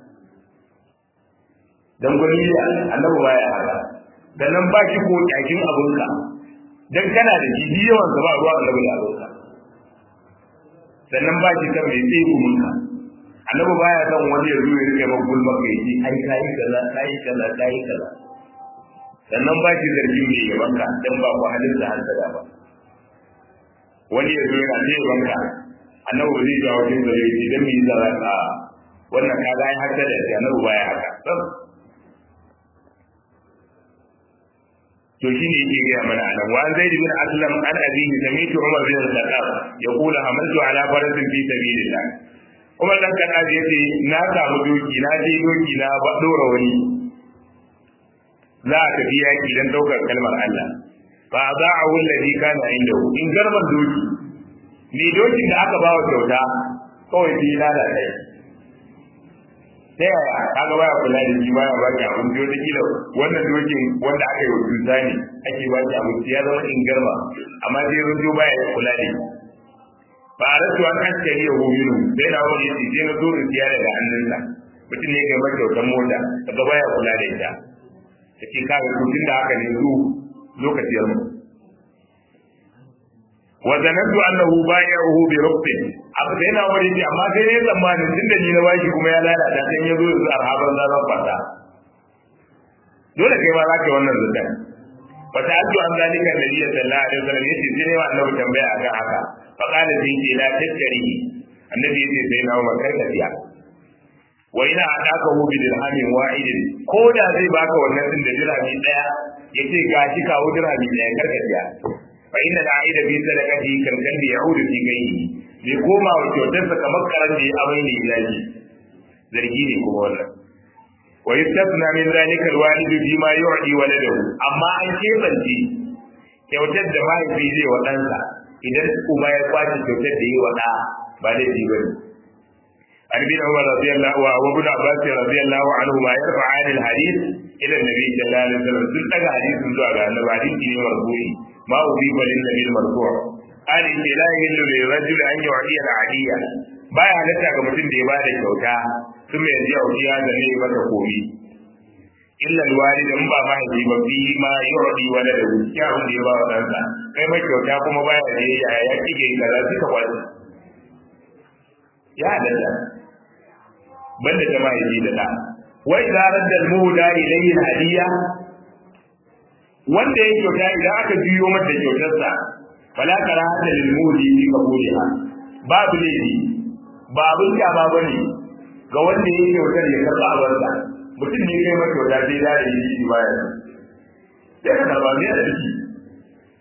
dan gwani da annabi baya haka sannan ba shi ko kyakin abinka dan kana da shi yawan ba ruwa annabi da abinka sannan ba shi kan mai tsaye kuminka annabi baya son wani ya zo ya rike maka gulma kai ji ai kai kaza kai kaza kai kaza sannan ba shi zargin mai yabanka dan ba ku halin da hasada ba wani ya zo yana ce yabanka annabi ba zai jawo kin zare shi dan me yasa za ka wannan kaga ai hasada sai annabi baya haka to shine yake gaya mana anan wa zaid bin aslam an abihi sami'tu umar bin al-khattab yaqulu hamaltu ala farasin fi sabilillah umar dan khattab yace na samu doki na je doki na ba dora wani za a tafi yaki dan daukar kalmar Allah fa za'ahu alladhi kana indahu in garban doki ni dokin da aka bawa kyauta kawai sai lalata ta yaya kaga baya kula da shi baya ba ki abinci wata kila wannan dokin wanda aka yi wa cuta ne ake ba ki abinci ya zama in garma amma sai runjo baya kula da shi ba a rasu an askari ya hominu sai na wani yace sai na zo in siya daga hannunsa mutum ne kai mata kyautar mota kaga baya kula da ita take kaga kudin da aka ne zu lokacin mu wa zanantu annahu bai'uhu bi rubtin abu sai na wani ce amma sai ne tsammani tunda ni na bashi kuma ya lalata sai ya zo da arhaban zan fata dole kai ma zaka wannan zutan fa ta'addu an zalika nabiy sallallahu alaihi wasallam yace sai ne wa annabi tambaya akan haka fa qala sai ce la tattari annabi yace sai na umar kai tafiya wa ina ataka hu bi dirhamin wa'idin ko da zai baka wannan din da dirhami daya yace gashi kawo dirhami daya karkatiya fa inna da'ida bi sadaqati kan kan bi ya'udu fi gayyi bai koma wa kyautarsa kamar karan da ya amai ne ilahi zargi ne kuma wannan wa yastasna min zalika alwalidu bima yu'ti waladahu amma an kebance kyautar da mahaifi zai wa ɗansa idan uba ya kwace kyautar da yi wa ɗa ba da ji bane عن ابن عمر رضي الله وابن عباس رضي الله عنهما يرفعان الحديث الى النبي صلى الله عليه وسلم sun daga hadisin zuwa ga annabi hadisi ne marfu'i ma ubiba lin nabi marfu' قال إن لا يهل للرجل أن يعطي العادية baya halatta ga mutum da ya bada kyauta sun mai yanzu yau ya da ne maka komi illa alwalid in ba mahaifi ba fi ma yurdi wala da wuciya wanda ya ba wa ɗansa kai mai kyauta kuma baya da ya ya kike kaza suka kwallo ya halatta banda ta mahaifi da ɗa wai zarar da muhuda ilayhi hadiya wanda ya kyauta idan aka juyo mata kyautarsa fala karahata lil mudi fi qabuliha babu laifi ba abin kyama bane ga wanda ya kyautar ya karba abarsa mutum ne kai mata kyauta sai da yi shi baya sai ka karba mai da shi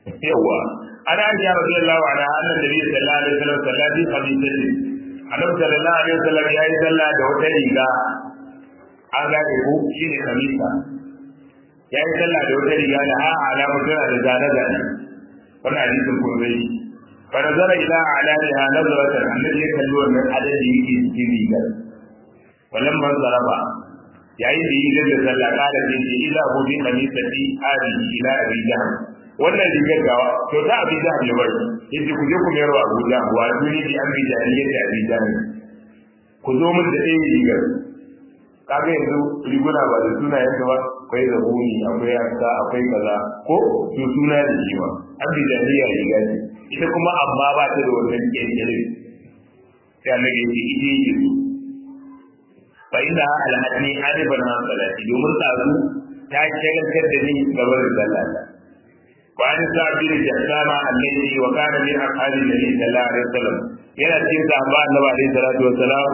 yawa ana aisha radiyallahu anha anna nabi sallallahu alaihi wasallam sallati qamisati annabi sallallahu alaihi wasallam yayi sallah da wata riga an gane ko shine kamisa yayi sallah da wata riga da ha alamu tana da zane zane wannan hadisin kun zai fa nazara ila alaiha nazaratan annabi ya kalli wannan adadi yake cikin rigar wallan man zaraba yayin da yi da sallah kada sai ce ila hu bi qamisati hadi ila abi jahl wannan rigar gawa to ta abi jahl ne bai yace ku je ku mayar wa abu jahl wa duni bi abi jahl yace abi jahl ku zo mun da ɗaya rigar kaga yanzu riguna ba da suna yadda ba akwai zabuni akwai yanka akwai kaza ko su suna da shi ba abi jahl ya riga ce ita kuma amma ba ta da wannan kirkire sai annabi yace ije yake so fa inna alhadni hadiban an salati domin tsazu ta shagaltar da ni gaban sallata wa an sa'bir jassama alladhi wa kana min ashabi nabi sallallahu alaihi wasallam yana cikin sahaba annabi alaihi salatu wassalam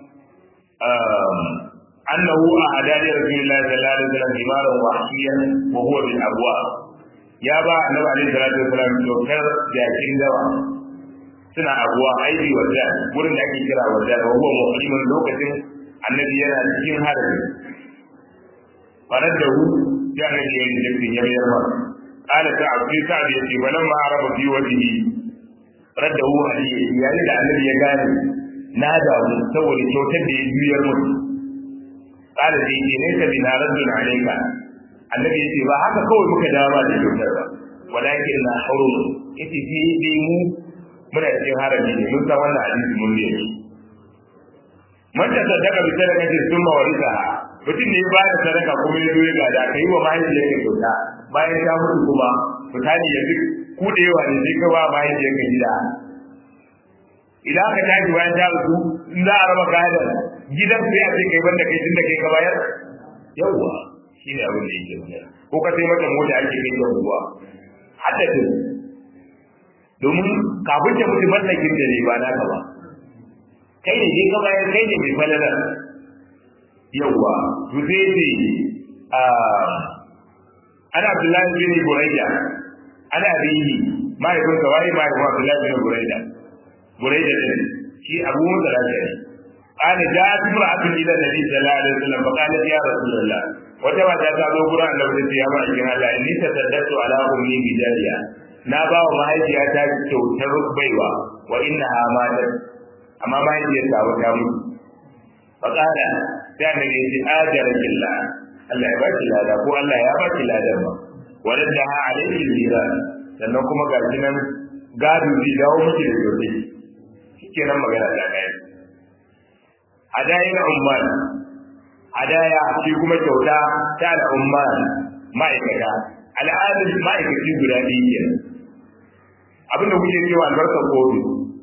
annahu ahada li rasulillahi sallallahu alaihi wasallam himaran wahshiyan wa huwa bil abwa ya ba annabi alaihi salatu wassalam dokar jakin dawa suna abuwa aiki wajen wurin da ake kira wajen wa huwa muhrimin lokacin annabi yana cikin harbi farar da hu ya annabi ya yi jirgin ya mayar masa kala ta abu ta abu ya ce balan ma araba fi wajihi radda hu hadiye yayin da annabi ya gane na damu saboda kyautar da ya juyar mutu kala da yake nesa bi na raddun alaika annabi ya ce ba haka kawai muka dama da kyautar ba walakin na harum yace fi dai mu muna cikin harami ne mun san wannan hadisi mun ne man ta sadaka bi sadaka ce sun ma warisa mutum ne ba da sadaka kuma ya zo ya gada kai wa mahaifiyar ka kyauta bayan ta mutu kuma mutane ya duk kudewa ne sai ka ba mahaifiyar ka gida idan aka tashi bayan ta mutu in za a raba gadon gidan sai a ce kai banda kai tunda kai ka bayar yawwa shine abin da yake magana ko ka sai mata mota ake kai ta ruwa haddadin domin kafin ta mutu mallakin da ne ba naka ba kai ne je ka bayar kai ne mai falalar yawwa to sai ce ana abdullahi bin burayda ana bihi mahaifin sa wai mahaifin abdullahi bin burayda burayda din shi abu musa lafiya قال جاءت امرأة إلى النبي صلى الله عليه وسلم فقالت يا رسول الله وتبع ذات أبو قرآن لو تسي يا معجم الله إني تصدقت على أمي بجارية نابا ومهيجيها kyautar baiwa wa innaha matat amma mahaifiyarta wata mutu faƙala sai annabi ya ce ajara killa Allah ya ba ki lada ko Allah ya ba ki ladan ba wadan da ha alaihi lira sannan kuma ga shi nan gado zai dawo miki da gobe shikenan magana ta kai hadayin umman hadaya shi kuma kyauta ta da umman ma'aikata al'adun ma'aikaci guda ɗaya kenan abinda kuke cewa albarkar kofi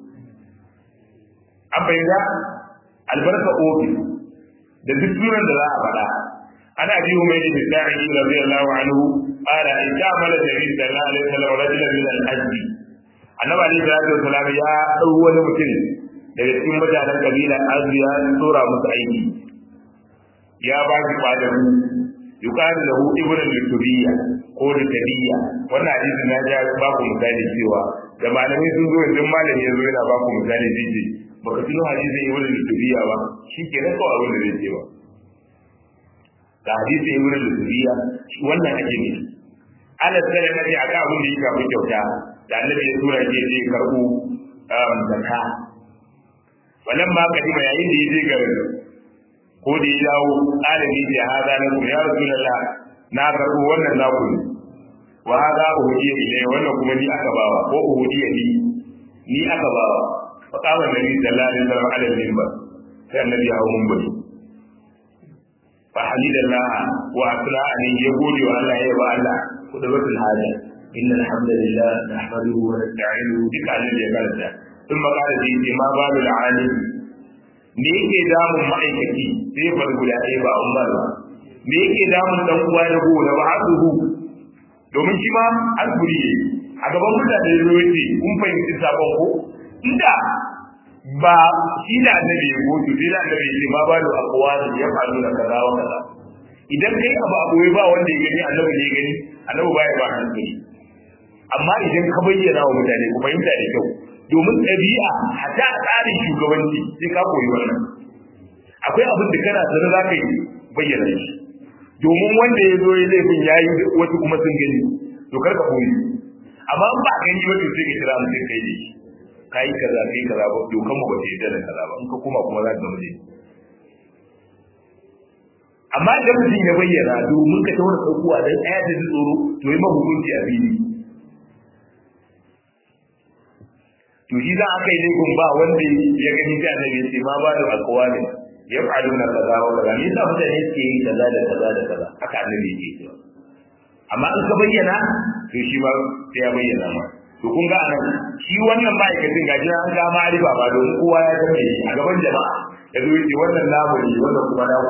an bayyana albarka ofis da duk sunan da za a faɗa ana bi mai da bisa'i radiyallahu anhu qala in ta'amala nabi sallallahu alaihi wasallam rajulan min al-hajj annabi alaihi salatu wasallam ya dau wani mutum daga cikin mutanen kabilan azzi ya tsora musu aiki ya ba shi kwadaru yuqalu lahu ibnu al-tubiyya ko da tabiya wannan hadisi na ja ba ku misali cewa da malamai sun zo yanzu malami ya zo yana ba ku misali zai baka tuno hadisin ibn al-dubiya ba shi ke nan kawai abin da zai ce ba ga hadisin ibn al-dubiya wannan ake ne ana tsare kaje aka abin da yake abin kyauta da annabi ya tura ke zai karbo zakka wannan ma kadima yayin da yaje garin ko da ya dawo alimi da hada na ku ya rasulullah na karbo wannan naku ne wa hada uhudiya ilai wannan kuma ni aka bawa ko uhudiya ni ni aka bawa فقام النبي صلى الله عليه وسلم على المنبر كان النبي هو منبر فحمد الله واثنى عليه يقول والله يا الله قدرة الحاجة إن الحمد لله نحمده ونستعينه بك على الجبال ثم قال في ما بال العالم me yake damun ma'aikaci sai bar guda ɗaya ba umar ba me yake damun dan uwa da go da ba'aduhu domin shi ma asburi a gaban mutane ne yace kun fahimci sabon ko inda ba shi da annabi ya goto sai da annabi ya ce ma ba da aqwali ya faru da kaza wa kaza idan kai abu abu ba wanda ya gani annabi ne ya gani annabi baya ba hankali amma idan ka bayyana wa mutane ku fahimta da kyau domin ɗabi'a hata a tsarin shugabanci sai ka koyi wannan akwai abin da kana sanar za ka yi bayyana shi domin wanda ya zo ya laifin ya yi wasu kuma sun gani to kar ka koyi amma in ba a gani wato sai ka kira mutum kai ne ka yi kaza kai kaza ba dokan mu ba ta yarda da kaza ba in ka koma kuma za ka gamu amma idan mutum ya bayyana domin ka tawar saukowa don ɗaya da ji tsoro to yi mahukunci a fili to shi za a kai laifin ba wanda ya gani ta annabi sai ma ba da alƙawalin ya fa'alu na kaza wa kaza me yasa mutane suke yi kaza da kaza da kaza haka annabi yake cewa amma in ka bayyana to shi ma sai ya bayyana ma to kun ga anan shi wannan ma'aikacin gaji an ga ma'arifa ba don kowa ya san shi a gaban jama'a ya zo yake wannan namu ne wannan kuma namu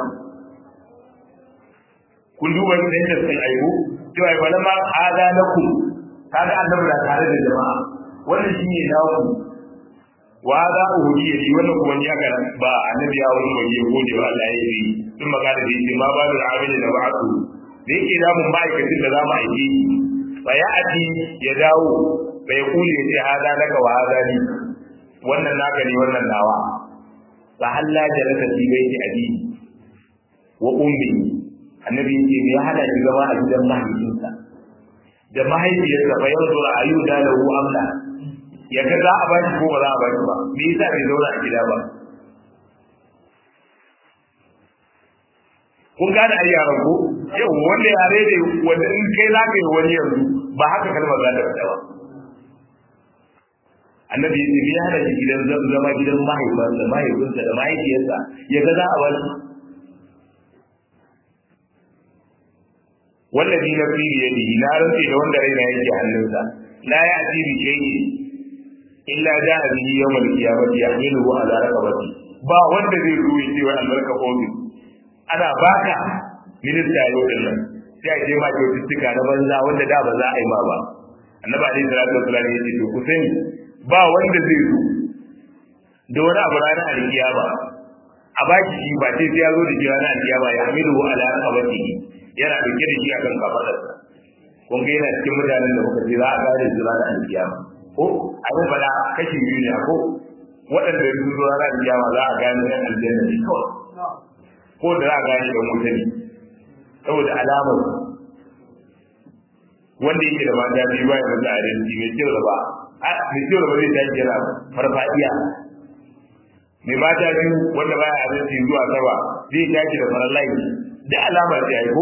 kun duba da yadda sai aibu cewa ya bala ma hada lakum kaga annabi da tare da jama'a wannan shine naku wa za uhudi shi wannan kuma ni aka ba annabi ya wani waje ko da Allah ya yi sun magana da yake ma babu amili da ba'atu da yake da mun ma'aikacin da za mu aiki fa ya ati ya dawo bai kule ya ce hada laka wa hada ni wannan naka ne wannan nawa fa halla jalaka fi baiti abi wa ummi annabi yake ya hada shi zama a gidan mahaifinsa da mahaifiyarsa fa yanzu ra'ayu da lahu amla ya ga za a ba shi ko ba za a ba shi ba me yasa bai zauna a gida ba kun gane ai yaran ko yau wanda yare ne wanda in kai za ka yi wani yanzu ba haka kalmar za ta fita ba annabi ya ce ya hada shi gidan zama gidan mahaifinsa mahaifinsa da mahaifiyarsa ya ga za a ba shi wallazi nafsi bi yadihi na rantsi da wanda raina yake hannunsa la ya'ti bi shay'in illa ja'a bihi yawm al-qiyamati yahmiluhu ala raqabati ba wanda zai zo yace wa albarka ofis ana baka minista yau din nan sai a je ma kyaututtuka na banza wanda da ba za a yi ma ba annabi alaihi salatu wasallam yace to ku sani ba wanda zai zo da wani abu ranar alkiyama a baki shi ba sai ya zo da shi ranar alkiyama ya hamiluhu ala raqabatihi yana dauke da shi akan kafadarsa kun ga yana cikin mutanen da muka ce za a gane su ranar alkiyama ko abin fada kashi biyu ne ko waɗanda su zo ranar alkiyama za a gane yan aljanna ne kawai ko da za a gane ɗan wuta ne saboda alamar wanda yake da mata biyu ba ya masa adalci mai kyau da ba mai kyau da ba zai tashi yana farfadiya mai mata biyu wanda baya adalci zuwa sama zai tashi da farar layi da alamar da ya ko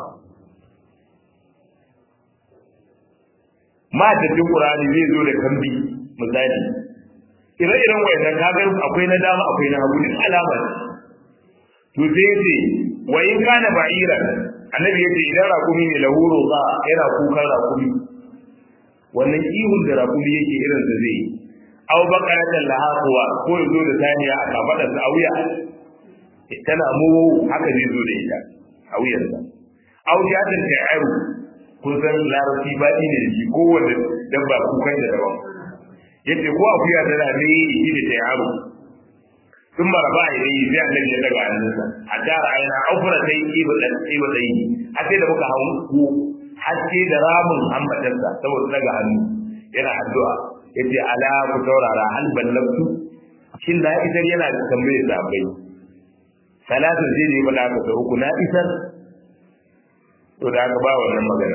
matattun ƙurani zai zo da kambi misali ire-iren wayannan kagar akwai na dama akwai na hagu duk alamar to sai ya ce wa in kana ba'ira annabi ya ce idan rakumi ne lahuro ba yana kukan rakumi wannan ihun da rakumi yake irin da zai aw bakaratan lahaquwa ko ya zo da saniya a kafadarsa a wuya tana mu haka zai zo da ita a wuyarsa aw jatan ta'aru kun san larabci ba ne da shi ko wanda dabba kukan da daban yace ko akuya tana ne shi da ta'aru sun maraba a yi sai annabi ya daga hannunsa a tara aina aufura sai iba dan iba dai har sai da muka hawo ko har sai da ramin hambatarsa saboda daga hannu yana addu'a yace ala ku taurara hal ballabtu shin da isar yana da tambaye sabai salatu sai ne bada ka ta uku na isar to da aka ba wannan magana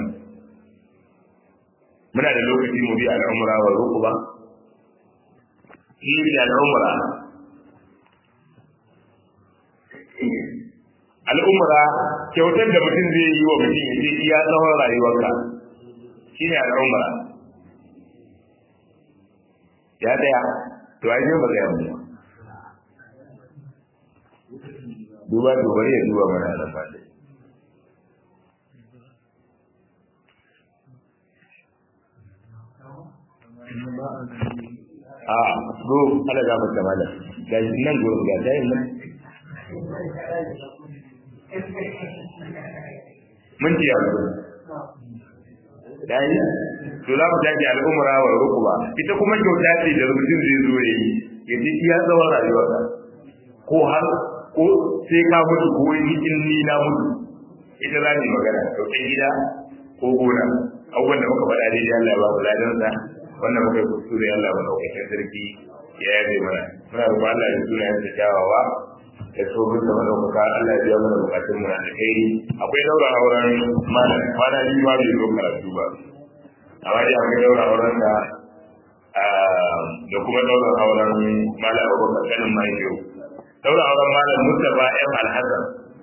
muna da lokaci mu bi al'umra wa rukuba shi al'umra al'umra kyautar da mutum zai yi wa mutum ya ce iya tsawon rayuwarka shi ne al'umra ya daya to ai ba ga yamma duba to bari ya duba mana nan ba dai a go ala ga mata mala ga nan gurin ga dai nan mun ji yanzu dai to za mu tafi al'umra wa rukuba ita kuma kyauta ce da mutum zai zo yayi ya ji iya tsawon rayuwarsa ko har ko sai ka mutu ko in ni na mutu ita za ni magana kyautar gida ko gona abubuwan da muka faɗa daidai Allah ya ba mu ladansa wannan muka yi kuskure Allah mu ɗaukakin sarki ya yabe mana muna roƙon Allah ya suna yin kyawawa da tsohon da madaukaka Allah ya biya mana bukatun mu da kai akwai daura auren malam kwana biyu ma bai zo karatu ba amma dai akwai daura auren da da kuma daura auren malam Abubakar kanin mahaifiyu daura auren malam Mustapha M Alhassan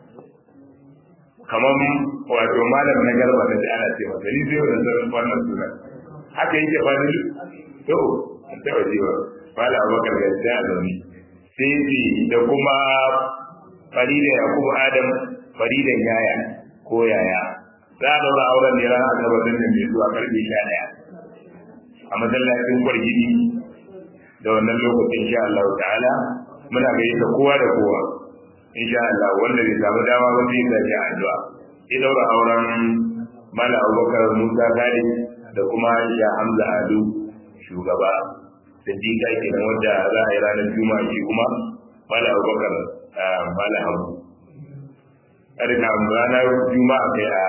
kamar wato malam na garba da ana ce masa ni zai wannan wannan sunan haka yake ba ni to ta waje ba malam Abubakar gaskiya da ni sai da kuma farida yakubu adam faridan yaya ko yaya za a daura auren ne ranar asabar din da mai zuwa karfe sha ɗaya a masallacin kwargidi da wannan lokacin insha Allah ta'ala muna gayyata kowa da kowa insha Allah wanda bai samu dama ba zai gaji addu'a sai daura auren mala abubakar musa gadi da kuma ya hamza adu shugaba siddiqa kenan wanda za a yi ranar juma'a shi kuma mala abubakar mala abu ƙarfi ranar juma'a kai a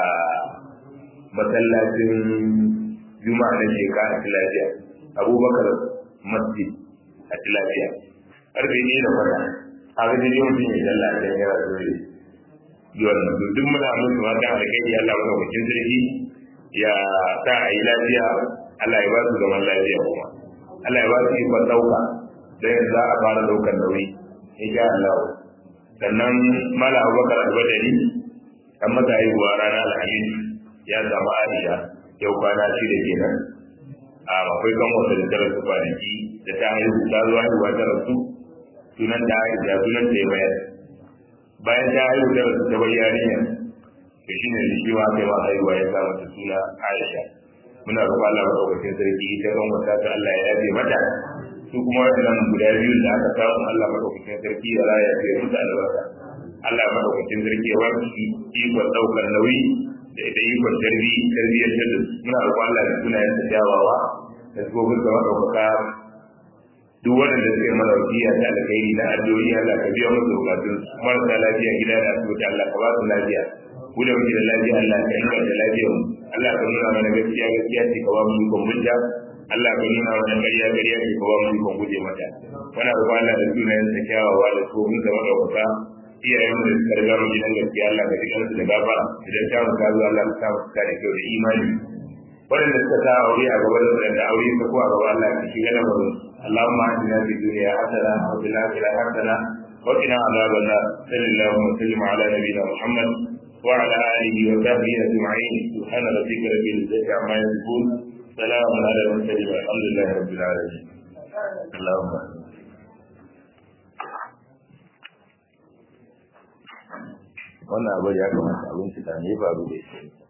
masallacin juma'a na sheka a tilafiya abubakar masjid a tilafiya ƙarfe ne da fata a ga dai mutum ya dalla a can yana dole yiwon nan duk muna musu mata a kai ya Allah madaukakin sarki ya sa a yi lafiya Allah ya ba su zaman lafiya kuma Allah ya ba su ikon ɗauka don yanzu za a fara ɗaukar nauyi insha Allah sannan mala abubakar albadari an masa haihuwa ranar alhamis ya samu aisha yau kwana shida kenan a akwai kan wata da ta rasu kwanaki da ta haihu ta zuwa haihuwa ta rasu sunan ta aisha sunan ta ya bayar bayan ta haihu ta rasu ta bayyana yarinya to shi ne shi ma kai ma haihuwa ya sa mata suna aisha muna roƙon Allah madaukakin sarki ita kan wata ta Allah ya yafe mata su kuma wannan guda biyun da aka samu Allah madaukakin sarki ya raya ya musu albarka Allah madaukakin sarki ya warki ikon daukar nauyi da ita ikon tarbi tarbiyyar da muna roƙon Allah da sunayen da jawawa da gobin da madaukaka duk waɗanda suke mana wasiya ta alkhairi na addu'o'i Allah ka biya musu bukatun marasa lafiya gida da asibiti Allah ka ba su lafiya ku da muke da lafiya Allah ka inganta lafiyar mu Allah ka nuna mana gaskiya gaskiya ce ka ba mu ikon bunta Allah ka nuna mana ƙarya ƙarya ce ka ba mu ikon guje mata muna roƙon Allah da sunayen sa kyawawa da su mun zama ɗaukaka iyayen da suka riga mu gidan gaskiya Allah ka ji kansu da gafara idan ta mu ka zo Allah ka sa mu da kyau da imani waɗanda suka sa aure a gaba da waɗanda aure ka ko a gaba Allah ka shiga da mu اللهم اهدنا في الدنيا حسنه وفي الاخره حسنه وقنا عذاب النار صلى الله وسلم على نبينا محمد وعلى اله وصحبه اجمعين سبحان ربك رب العزه عما يصفون سلام على المرسلين والحمد لله رب العالمين اللهم wannan abu ya kamata abinci da ne faru da shi